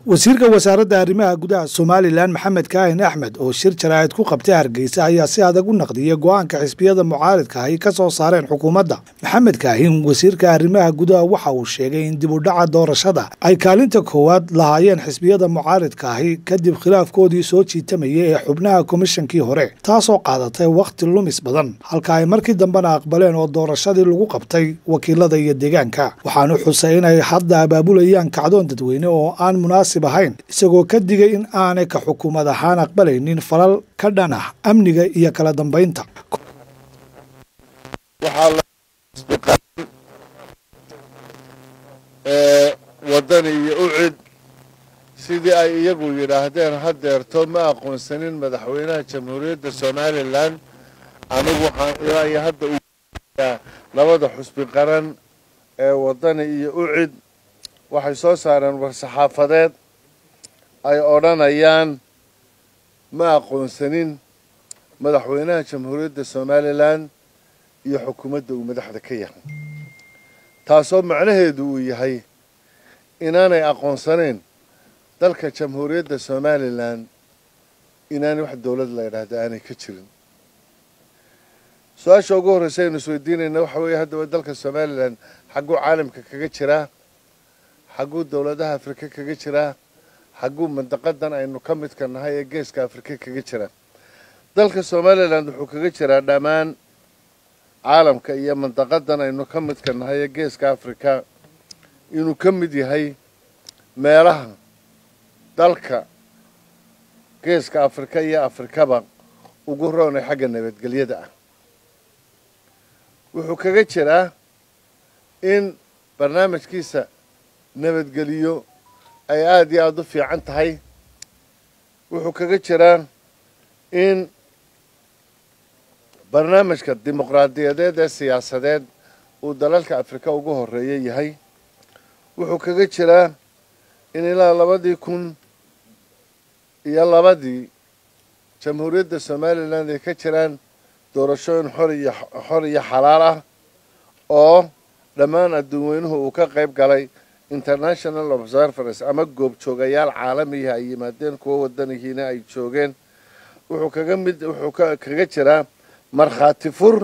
wasiirka wasaaradda arrimaha gudaha somalilan maxamed kaahin axmed oo shir jaraa'id ku qabtay hargeysa ayaa si adag u naqdiyey go-aanka xisbiyada mucaaridka ay ka soo saareen xukuumadda maxamed kaahin wasiirka arrimaha gudaha waxa uu sheegay in dib u dhaca doorashada ay kaalinta koowaad lahaayeen xisbiyada mucaaridka ahi kadib khilaafkoodii soo jiitamayay ee xubnaha komishankii hore taasoo qaadatay wakhti lumis badan halka ay markii dambena aqbaleen oo doorashadii lagu qabtay wakiilada iyo deegaanka waxaanu xusay inay hadda abaabulayaan kacdoon dadweyne oo aan munaasib ahayn isagoo ka digay in aanay ka xukuumad ahaan aqbalaynin falal ka dhan ah amniga iyo kala dambaynta wadani iyo ucid sidii ay iyagu yidhaahdeen hadeerto ma aqoonsanin madaxweynaha jamhuuriyadda somalilan anigu waxaan ilaa iyo hadda uyaa labada xusbi qaran ee wadani iyo ucid waxay soo saareen war-saxaafadeed ay odhanayaan ma aqoonsanin madaxweynaha jamhuuriyadda somalilan iyo xukuumadda uu madaxda ka yahay taasoo macnaheedu uu yahay inaanay aqoonsanayn dalka jamhuuriyadda somalilan inaanay wax dowlad la yidhaahda aanay ka jirin su-aasha ugu horreysa aynu isweydiinayna waxa weeye haddaba dalka somalilan xagguu caalamka kaga jiraa xagguu dowladaha afrika kaga jiraa xagguu mandaqadan aynu ka midka nahay ee geeska afrika kaga jiraa dalka somalilan wuxuu kaga jiraa dhammaan caalamka iyo mandaqadan aynu ka midka nahay ee geeska afrika inuu ka mid yahay meelaha dalka geeska afrika iyo afrikaba ugu roonay xagga nabadgelyada ah wuxuu kaga jiraa in barnaamijkiisa nabadgeliyo ay aada iyo aada u fiican tahay wuxuu kaga jiraa in barnaamijka dimuqraadiyadeed ee siyaasadeed uu dalalka afrika ugu horeeya yahay wuxuu kaga jiraa in ilaa labadii kun iyo labadii jamhuuriyadda somalilan ay ka jiraan doorashooyin xor iyo xor iyo xalaal ah oo dhammaan adduunweynuhu uu ka qayb galay international observers ama goobjoogayaal caalamiha ay yimaadeen kuwo wadanihiina ay joogeen wuxuu kaga mid wuxuu kaga jiraa markhaati fur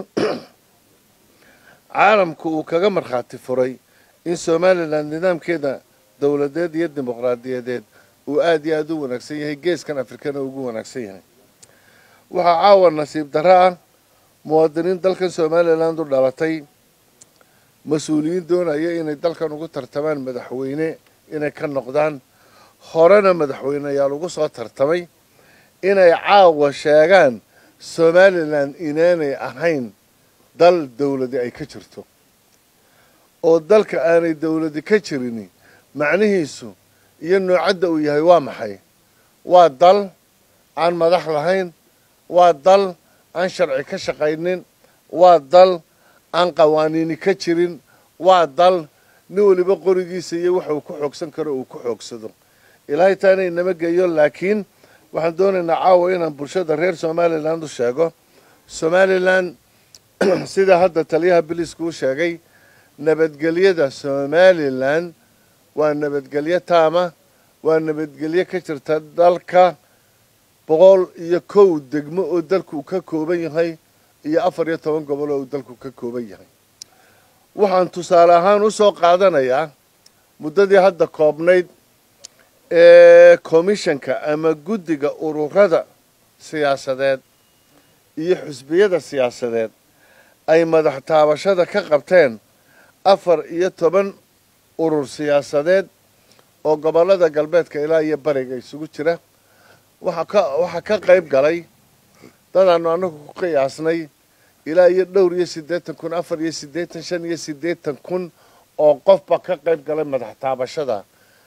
caalamku uu kaga markhaati furay in somalilan nidaamkeeda dowladeed iyo dimuqraadiyadeed uu aada iyo aada u wanaagsan yahay geeskan afrikana ugu wanaagsan yahay waxaa caawa nasiib darro ah muwaadiniin dalkan somaliland u dhalatay mas-uuliyiin doonaya inay dalkan ugu tartamaan madaxweyne inay ka noqdaan horena madaxweyneyaal ugu soo tartamay inay caawa sheegaan somalilan inaanay ahayn dal dowladi ay ka jirto oo dalka aanay dowladi ka jirini macnihiisu iyo noocadda uu yahay waa maxay waa dal aan madax lahayn waa dal aan sharci ka shaqaynin waa dal aan qawaaniini ka jirin waa dal nin weliba qorigiisa iyo waxa uu ku xoogsan karo uu ku xoogsado ilaahay taana inama geeyo laakiin waxaan doonaynaa caawa inaan bulshada reer somaliland u sheego somalilan sida hadda taliyaha biliska u sheegay nabadgelyada somalilan waa nabadgelyo taama waa nabadgelyo ka jirta dalka boqol iyo kow degmo oo dalku ka kooban yahay iyo afar iyo toban gobol oo uu dalku ka kooban yahay waxaan tusaale ahaan u soo qaadanayaa muddadii hadda koobnayd ee komishanka ama guddiga ururada siyaasadeed iyo xusbiyada siyaasadeed ay madax taabashada ka qabteen afar iyo toban urur siyaasadeed oo gobollada galbeedka ilaa iyo bariga isugu jira waxaa ka qayb galay dadaanu anagu ku qiyaasnay ilaa iyo dhowr iyo siddeetan kun afar iyo siddeetan shan iyo siddeetan kun oo qofba ka qayb galay madax taabashada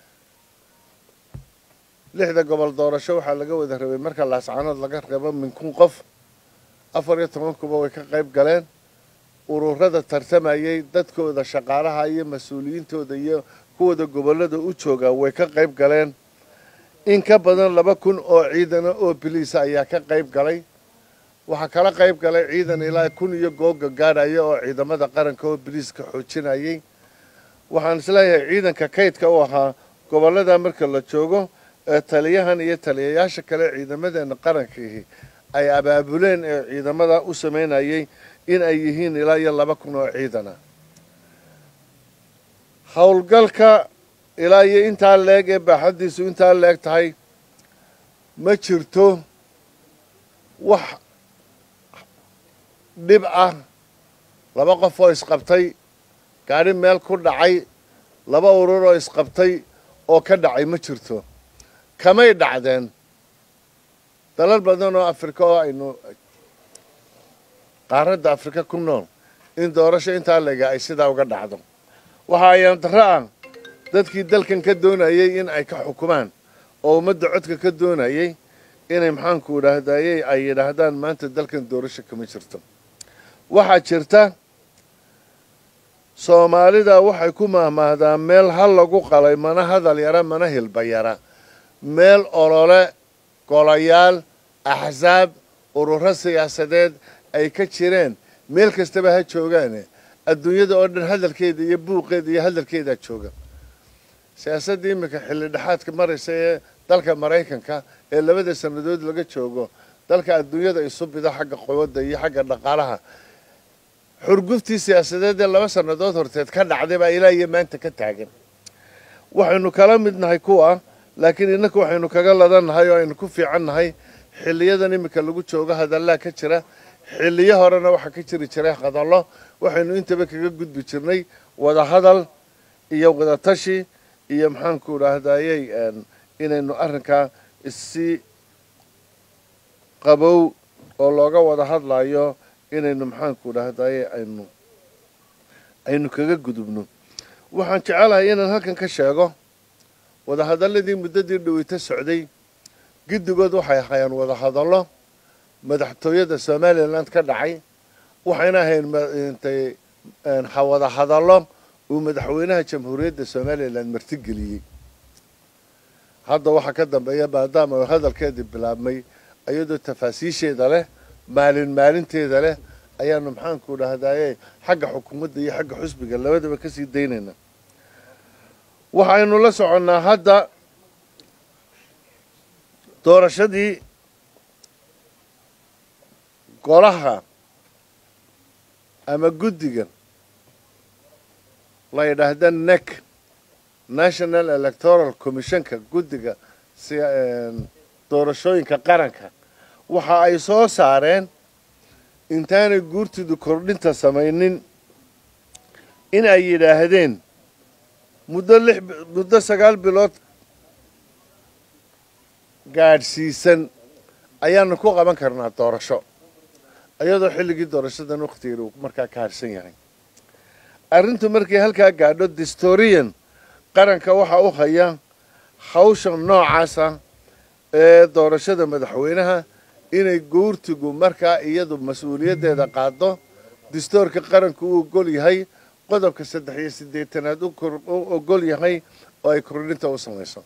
lixda gobol doorasho waxaa laga wada rabay marka laascanood laga rabo min kun qof afar iyo toban kuba way ka qayb galeen ururada tartamayay dadkooda shaqaalaha iyo mas-uuliyiintooda iyo kuwooda gobollada u joogaa way ka qayb galeen in ka badan laba kun oo ciidana oo biliisa ayaa ka qayb galay waxaa kala qayb galay ciidan ilaa kun iyo googa gaadhaya oo ciidamada qaranka oo biliiska xoojinayay waxaan isleeyahay ciidanka kaydka u ahaa gobollada marka la joogo ee taliyahan iyo taliyayaasha kale ciidamadeena qarankiihi ay abaabuleen ee ciidamada u samaynayay in ay yihiin ilaa iyo laba kun oo ciidana howlgalka ilaa iyo intaa leeg ee baaxaddiisu intaa leeg tahay ma jirto wax dhib ah laba qof oo isqabtay gaadhi meel ku dhacay laba urur oo isqabtay oo ka dhacay ma jirto kamay dhacdeen dalal badan oo afrika oo aynu qaaradda afrika ku nool in doorasho intaa lega ay sidaa uga dhacdo waxa ayaan darro ah dadkii dalkan ka doonayay in ay ka xukumaan oo ummadda codka ka doonayay inay maxaanku idhaahdayey ay yidhaahdaan maanta dalkan doorasho kama jirto waxaa jirta soomaalida waxay ku mahmaahdaan meel hal lagu qalay mana hadal yara mana hilba yara meel olole golayaal axsaab ururo siyaasadeed ay ka jireen meel kastaba ha joogaane adduunyada oo dhan hadalkeeda iyo buuqeeda iyo hadalkeedaa jooga siyaasadda iminka xilli dhexaadka maraysa ee dalka maraykanka ee labada sannadood laga joogo dalka adduunyada isu bido xagga quwadda iyo xagga dhaqaalaha xurguftii siyaasadeed ee laba sannadood horteed ka dhacday baa ilaa iyo maanta ka taagan waxaynu kala mid nahay kuwa laakiin innaka waxaynu kaga ladannahay oo aynu ku fiican nahay xilliyadan iminka lagu joogo hadallaa ka jira xilliyo horena waxaa ka jiri jiray hadallo waxaynu intaba kaga gudbi jirnay wada hadal iyo wada tashi iyo maxaanku idhaahdayey inaynu arrinkaa isi qabow oo looga wada hadlayo inaynu maxaanku idhaahdaye aynu aynu kaga gudubno waxaan jecelahay inaan halkan ka sheego wadahadalladii muddadii dhaweyto socday giddigood waxay ahaayeen wadahadallo madaxtooyada somaliland ka dhacay waxayna ahayn intay wadahadallo uu madaxweynaha jamhuuriyadda somaliland martigeliyey hadda waxaa ka dambeeya maadaama hadalkeedii bilaabmay iyadoo tafaasiisheeda leh maalin maalinteeda leh ayaanu maxaanku idhaahdaye xagga xukuumadda iyo xagga xusbiga labadaba kasii daynayna waxaynu la soconnaa hadda doorashadii golaha ama guddiga la yidhaahda nec national electoral commissionka guddiga doorashooyinka qaranka waxa ay soo saareen intaanay guurtidu kordhinta samaynin in ay yidhaahdeen muddo lix muddo sagaal bilood gaadhsiisan ayaanu ku qaban karnaa doorasho iyadoo xilligii doorashadan wakhtigeeda uu markaa ka harsan yahay arrintu markay halkaa gaadho distorian qaranka waxaa u haya hawsha noocaasa ee doorashada madaxweynaha inay guurtigu markaa iyadu mas-uuliyaddeeda qaado distoorka qaranku uu ogol yahay qodobka saddex iyo siddeetanaad u ogol yahay oo ay kordhinta u samayso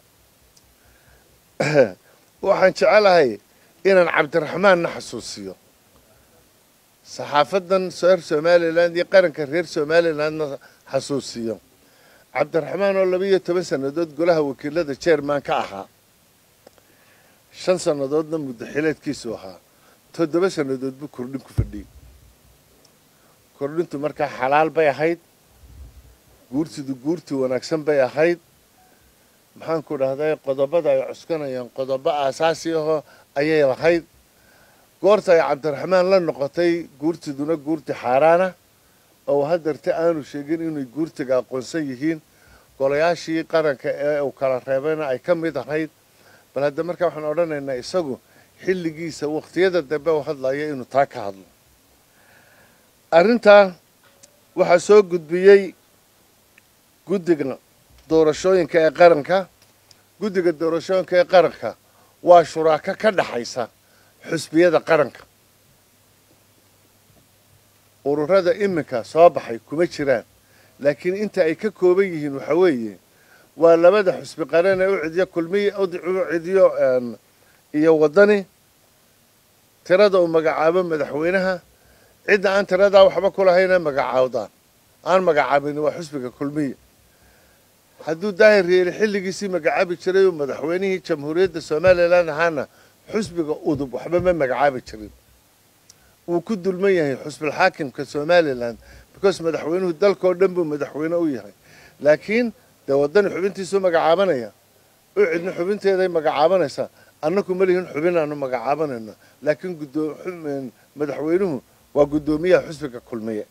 waxaan jecelahay inaan cabdiraxmaanna xasuusiyo saxaafadan reer somaliland iyo qaranka reer somalilandna xasuusiyo cabdiraxmaan oo laba iyo toban sannadood golaha wakiilada jerman ka ahaa shan sannadoodna muddaxileedkiisu ahaa toddoba sannadood buu kordhin ku fadhiyey kordhintu markaa xalaal bay ahayd guurtidu guurti wanaagsan bay ahayd maxaanku dhahday qodobada ay cuskanayaan qodobo aasaasi ahoo ayay lahayd goorta ay cabdiraxmaan la noqotay guurtiduna guurti xaaraana oo hadeerte aanu sheegin inay guurtiga aqoonsan yihiin golayaashii qaranka ee uu kala reebayna ay ka mid ahayd bal hadda markaa waxaan odhanaynaa isagu xilligiisa wakhtiyada dambe u hadlaya inuu taa ka hadlo arrintaa waxaa soo gudbiyey guddiga doorashooyinka ee qaranka guddiga doorashooyinka ee qaranka waa shuraako ka dhaxaysa xusbiyada qaranka ururada iminka soo baxay kuma jiraan laakiin inta ay ka kooban yihiin waxa weeye waa labada xusbi qaran ee u cidiyo kulmiy u cidiyo iyo waddani tirada uu magacaabo madaxweynaha cidda aan tiradaa waxba ku lahayna magacaawdaan aan magacaabin waa xusbiga kulmiya hadduu daahir yeeli xilligiisii magacaabi jiray oo madaxweynihii jamhuuriyadda somalilan ahaana xusbiga udub waxba ma magacaabi jirin wuu ku dulman yahay xusbilxaakimka somalilan because madaxweynuhu dalkao dhan buu madaxweyne u yahay laakiin dee waddani xubintiisuu magacaabanaya u cidna xubinteeday magacaabanaysaa annaku ma lihin xubin aanu magacaabanayno laakiin madaxweynuhu waa guddoomiyaha xusbiga kulmiye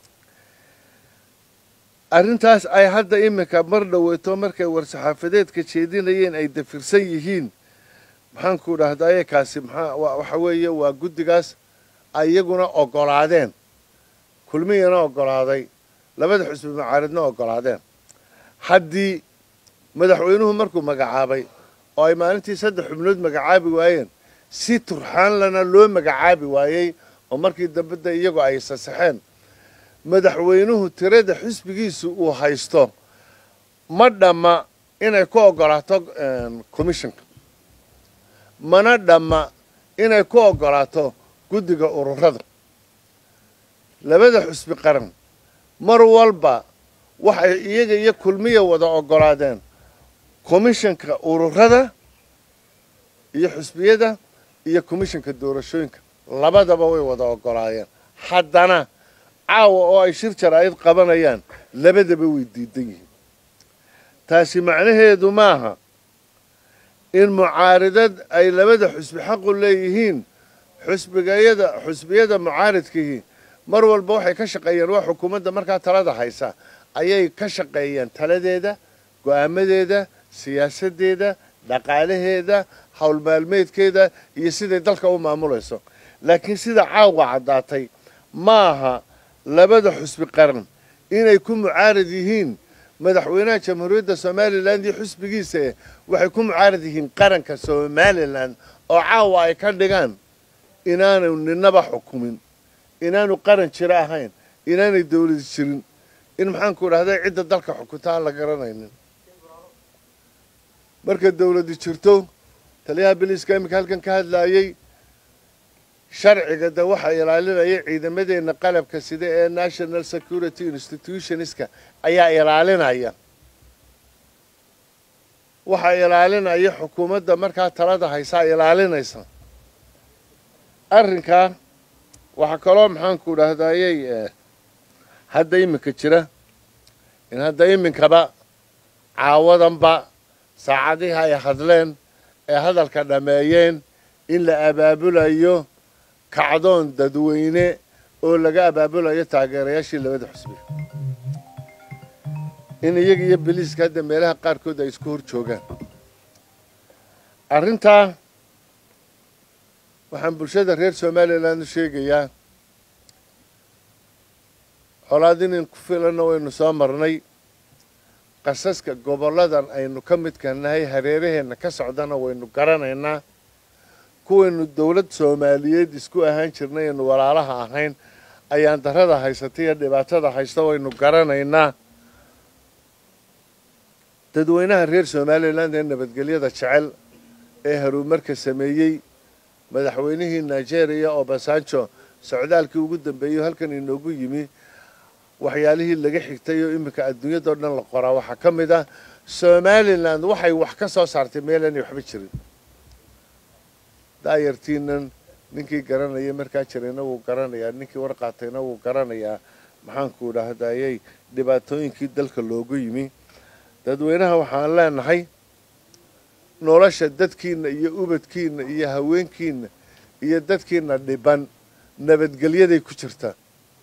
arrintaas ay hadda iminka mar dhoweyto markay war-saxaafadeedka jeedinayeen ay dafirsan yihiin maxaanku dhahdaye kaasi maxaa waxa weeye waa guddigaas ay iyaguna oggolaadeen kulmiyana oggolaaday labada xusbi macaaridna oggolaadeen haddii madaxweynuhu markuu magacaabay oo ay maalintii saddex xubnood magacaabi waayeen si turxaanlana loo magacaabi waayey oo markii dambe de iyagu ay sasaxeen madaxweynuhu tirada xisbigiisu uu haysto ma dhamma inay ku oggolaato commissionka mana dhamma inay ku oggolaato guddiga ururada labada xusbi qaran mar walba waxay iyaga iyo kulmiya wada oggolaadeen commissionka ururada iyo xusbiyada iyo commissionka doorashooyinka labadaba way wada oggolaadeen haddana caawa oo ay shir jaraa'id qabanayaan labadaba way diidan yihiin taasi macnaheedu maaha in mucaaridad ay labada xusbi xaqu leeyihiin xusbigayada xusbiyada mucaaridkihii mar walba waxay ka shaqeeyeen waa xukuumadda markaa talada haysa ayay ka shaqeeyeen taladeeda go-aamadeeda siyaasaddeeda dhaqaalaheeda howlmaalmeedkeeda iyo siday dalka u maamulayso laakiin sida caawa caddaatay maaha labada xusbi qaran inay ku mucaarad yihiin madaxweynaha jamhuuriyadda somalilan iyo xusbigiisa waxay ku mucaarad yihiin qaranka somalilan oo caawa ay ka dhigaan inaanu ninaba xukumin inaanu qaran jiro ahayn inaanay dawladi jirin in maxaanku idhahda cidda dalka xukunta aan la garanaynin marka dawladi jirto taliyaha biliiska iminka halkan ka hadlaayey sharciga de waxaa ilaalinaya ciidamadeenna qalabka sida ee national security institutionska ayaa ilaalinaya waxaa ilaalinaya xukuumadda markaa talada haysaa ilaalinaysa arrinkaa waxaa kaloo maxaanku idhahdayey hadda iminka jira in hadda iminkaba caawadanba saacadihii ay hadleen ee hadalka dhammeeyeen in la abaabulayo kacdoon dadweyne oo laga abaabulayo taageerayaashii labada xusbi in iyaga iyo biliiska hadda meelaha qaarkood ay isku hor joogaan arrintaa waxaan bulshada reer somalilan u sheegayaa colaad inin ku filanna waynu soo marnay qasaska gobolladan aynu ka midka nahay hareeraheenna ka socdana waynu garanaynaa kuwaynu dawlad soomaaliyeed isku ahaan jirnay aynu walaalaha ahayn ayaan darada haysata iyo dhibaatada haysta waynu garanaynaa dadweynaha reer somalilan ee nabadgelyada jecel ee horumarka sameeyey madaxweynihii nigeria obasanjo socdaalkii ugu dambeeyey halkan inoogu yimi waxyaalihii laga xigtay oo iminka adduunyadao dhan la qoraa waxaa ka mid ah somalilan waxay wax ka soo saartay meelanay waxba jirin daayartiinan ninkii garanaya markaa jirayna wuu garanayaa ninkii warqaatayna wuu garanayaa maxaanku idhaahdayey dhibaatooyinkii dalka loogu yimi dadweynaha waxaan leenahay nolosha dadkiina iyo ubadkiina iyo haweenkiina iyo dadkiina dhiban nabadgelyaday ku jirtaa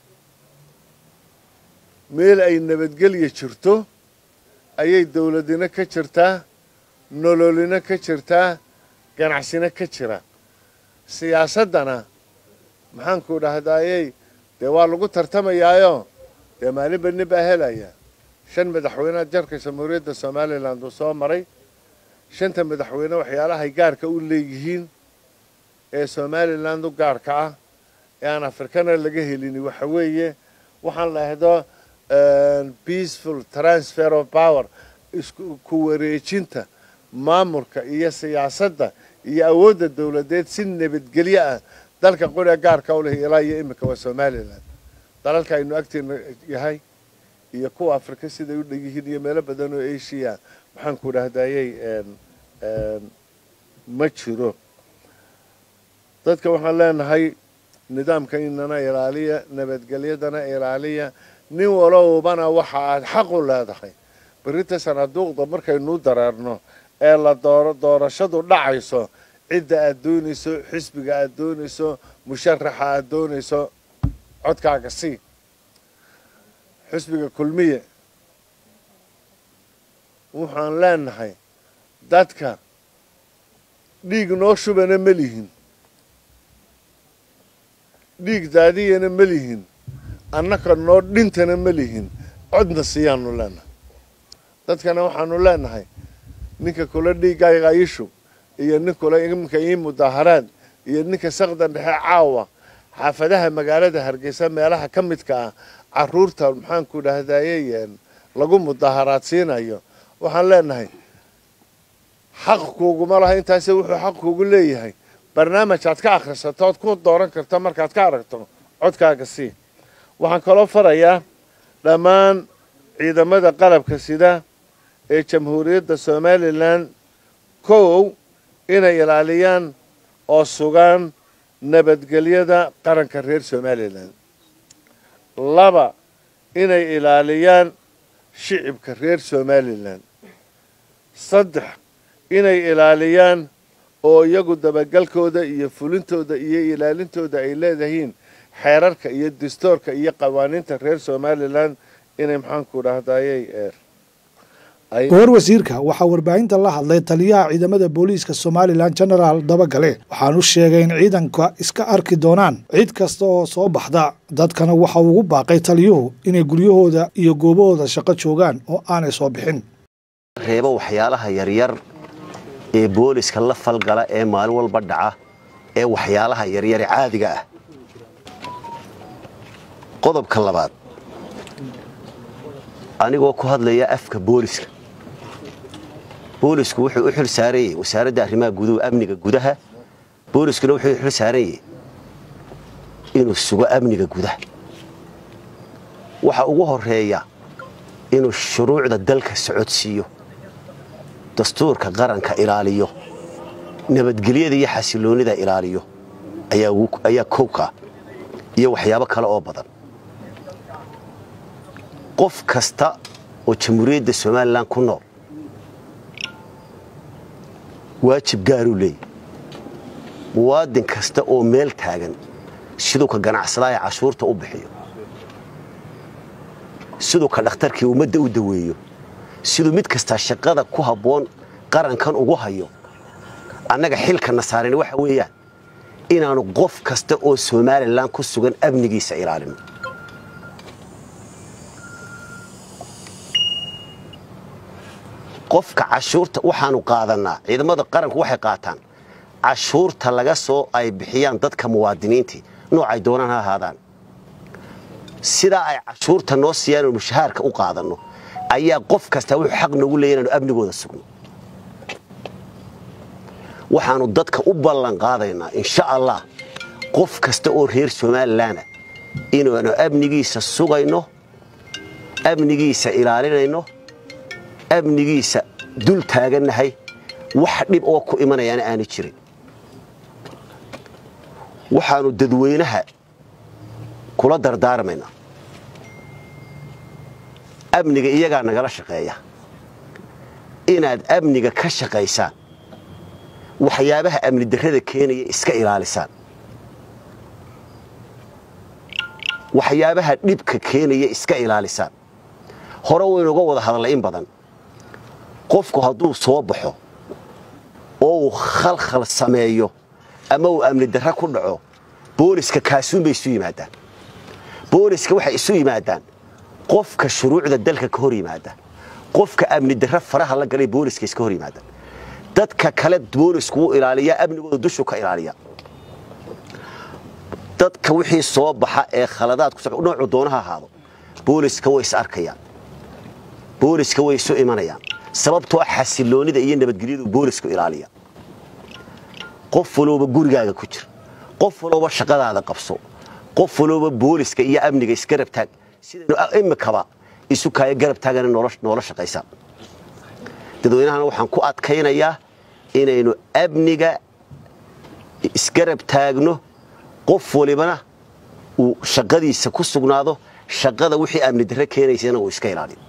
meel ay nabadgelya jirto ayay dawladina ka jirtaa nololina ka jirtaa ganacsina ka jira siyaasaddana maxaanku dhahdaayey dee waa lagu tartamayaayo dee maalinba nin baa helaya shan madaxweyneha jarka jamhuuriyadda somalilan uu soo maray shanta madaxweyne waxyaalahay gaarka u leeyihiin ee somaliland u gaarka ah ee aan afrikana laga helini waxa weeye waxaan la ahdo peaceful transfer of power isku wareejinta maamulka iyo siyaasadda iyo awoodda dawladeed si nabadgelyo ah dalka qoriga gaarka u leh ilaa iyo iminka waa somalilan dalalka aynu agteena yahay iyo kuwa afrika siday u dhegyihiin iyo meelo badan oo asia maxaan ku dhahdayey ma jiro dadka waxaan leenahay nidaamka inana ilaaliya nabadgelyadana ilaaliya nin walowbana waxa aad xaq u leedahay berrinta sanaaduuqda markaynuu dareerno ee la dooro doorashadu dhacayso cidda aad doonayso xisbiga aad doonayso musharaxa aad doonayso codkaaga sii xisbiga kulmiye waxaan leenahay dadka dhiig noo shubana ma lihin dhiig daadiyana ma lihin annaka noo dhintana ma lihin codna siiyaanu leenahay dadkana waxaanu leenahay ninka kula dhiiggayga iishub iyo nin kula iminka ii mudaaharaad iyo ninka sakdan dhexe caawa xaafadaha magaalada hargeysa meelaha ka midka ah caruurta maxaanku dhahdayey lagu mudaaharaad siinayo waxaan leenahay xaq kuuguma laha intaase wuxuu xaq kuugu leeyahay barnaamij aad ka akhrisato ood ku dooran karta markaad ka aragto codkaaga sii waxaan kaloo farayaa dhammaan ciidamada qalabka sida ee jamhuuriyadda somalilan kow inay ilaaliyaan oo sugaan nabadgelyada qaranka reer somalilan laba inay ilaaliyaan shicibka reer somalilan saddex inay ilaaliyaan oo iyagu dabagalkooda iyo fulintooda iyo ilaalintooda ay leedahiin xeerarka iyo dastoorka iyo qawaaniinta reer somalilan inay maxaanku dhahdayey goor wasiirka waxaa warbaahinta la hadlay taliyaha ciidamada booliiska somalilan genaraal dabagale waxaanu sheegay in ciidanka iska arki doonaan cid kasta oo soo baxda dadkana waxa ugu baaqay taliyuhu inay guryahooda iyo goobahooda shaqo joogaan oo aanay soo bixin reebo waxyaalaha yaryar ee booliska la falgala ee maalin walba dhaca ee waxyaalaha yaryare caadiga ah qodobka labaad anigoo ku hadlaya afka booliska boolisku wuxuu u xil saaranyey wasaaradda arrimaha guduhu amniga gudaha booliskuna wuxuu u xil saaranyey inuu sugo amniga gudaha waxa ugu horeeya inuu shuruucda dalka socodsiiyo dastuurka qaranka ilaaliyo nabadgelyada iyo xasiloonnida ilaaliyo ayaa kowka iyo waxyaabo kale oo badan qof kasta oo jamhuuriyadda somalilan ku nool waajib gaaruu leeyay muwaadin kasta oo meel taagan siduu ka ganacsadaa ee cashuurta u bixiyo siduu ka dhakhtarkii ummadda u daweeyo siduu mid kastaa shaqada ku habboon qarankan ugu hayo annaga xilkana saaran waxa weeyaan inaannu qof kasta oo somalilan ku sugan amnigiisa ilaalino qofka cashuurta waxaanu qaadannaa ciidamada qaranku waxay qaataan cashuurta laga soo ay bixiyaan dadka muwaadiniintii noocay doonaan ha ahaadaan sidaa ay cashuurta noo siiyaan inu mushahaarka u qaadanno ayaa qof kastaa wuxuu xaq noogu leeya inaanu amnigooda sugno waxaannu dadka u ballan qaadaynaa insha allah qof kasta oo reer somalilanah inaanu amnigiisa sugayno amnigiisa ilaalinayno amnigiisa dul taagannahay wax dhib oo ku imanayaana aana jirin waxaannu dadweynaha kula dardaarmaynaa amniga iyagaa nagala shaqeeya inaad amniga ka shaqaysaan waxyaabaha amni darrada keenaya iska ilaalisaan waxyaabaha dhibka keenaya iska ilaalisaan hore waynuga wada hadallay in badan qofku hadduu soo baxo oo uu khalkhal sameeyo ama uu amni darra ku dhaco booliska kaasuunbay isu yimaadaan booliska waxay isu yimaadaan qofka shuruucda dalka ka hor yimaada qofka amni darra faraha la galay booliska iska hor yimaadaan dadka kale boolisku wuu ilaaliyaa amnigooda dushuu ka ilaaliya dadka wixii soo baxa ee khaladaad ku noocu doonaha ahaado booliska way is arkayaan booliska way isu imanayaan sababtoo xasiloonnida iyo nabadgelyadu boolisku ilaaliya qof walooba gurigaaga ku jir qof walooba shaqadaada qabso qof walooba booliska iyo amniga iska rabtaag sidaynu imikaba isu kaaya garab taagana noola shaqaysa dadweynahana waxaan ku adkaynayaa inaynu amniga isgarab taagno qof walibana uu shaqadiisa ku sugnaado shaqada wixii amni darre keenaysana uu iska ilaaliyo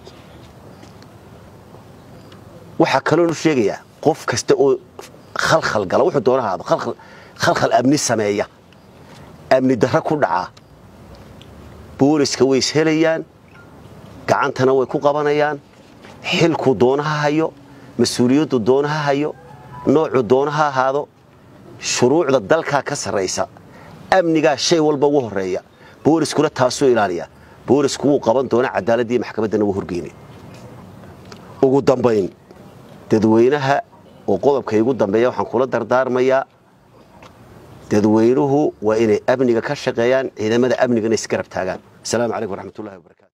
waxaa kaloonu sheegayaa qof kasta oo khalkhal gala wuxuu doona haado khalkhal amni sameeya amni darre ku dhacaa booliska way ishelayaan gacantana way ku qabanayaan xilku doonaha hayo mas-uuliyaddu doonaha hayo noocu doonaha ahaado shuruucda dalkaa ka sarraysa amnigaa shay walba ugu horreeya booliskuna taasuu ilaaliya boolisku wuu qaban doona cadaaladdiiyo maxkamaddana wuu horgeynay ugu dambayn dadweynaha oo qodobka igu dambeeya waxaan kula dardaarmayaa dadweynuhu waa inay amniga ka shaqeeyaan ciidamada amnigana isgarab taagaan asalaamu calaykum waraxmatullahi wabarakatu